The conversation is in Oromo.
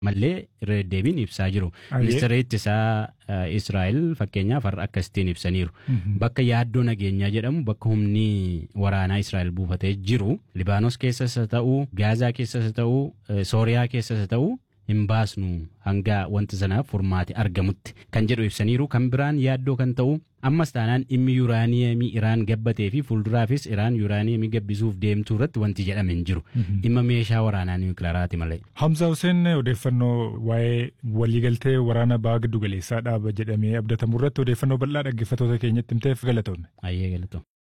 mallee irra deddeebiin ibsaa jiru. Ayyee. Ministeera ittisaa Israa'el fakkeenyaaf har'a akkasitiin ibsaniiru. Bakka yaaddoo nageenyaa jedhamu bakka humni waraanaa Israa'el buufatee jiru Libaanos keessas haa ta'u, Gaazaa keessas haa ta'u, eh, Sooriyaa keessas haa ta'u hin baasnu hanga wanti sanaaf furmaati argamutti kan jedhu ibsaniiru. Kan biraan yaaddoo kan ta'u ammas taanaan dhimmi yuuraaniyemii Iraan gabbatee fi fuulduraafis Iraan yuuraaniyemii gabbisuuf deemtuu irratti wanti jedhame hin jiru. Dhimma meeshaa waraanaa niwukilaaraati malee. Hamza Hussein odeeffannoo waa'ee waliigaltee waraana baha giddu galeessaa dhaaba jedhamee abdatamu irratti odeeffannoo bal'aa dhaggeeffattoota keenyatti himteef galatoomne. Ayyee galatoo.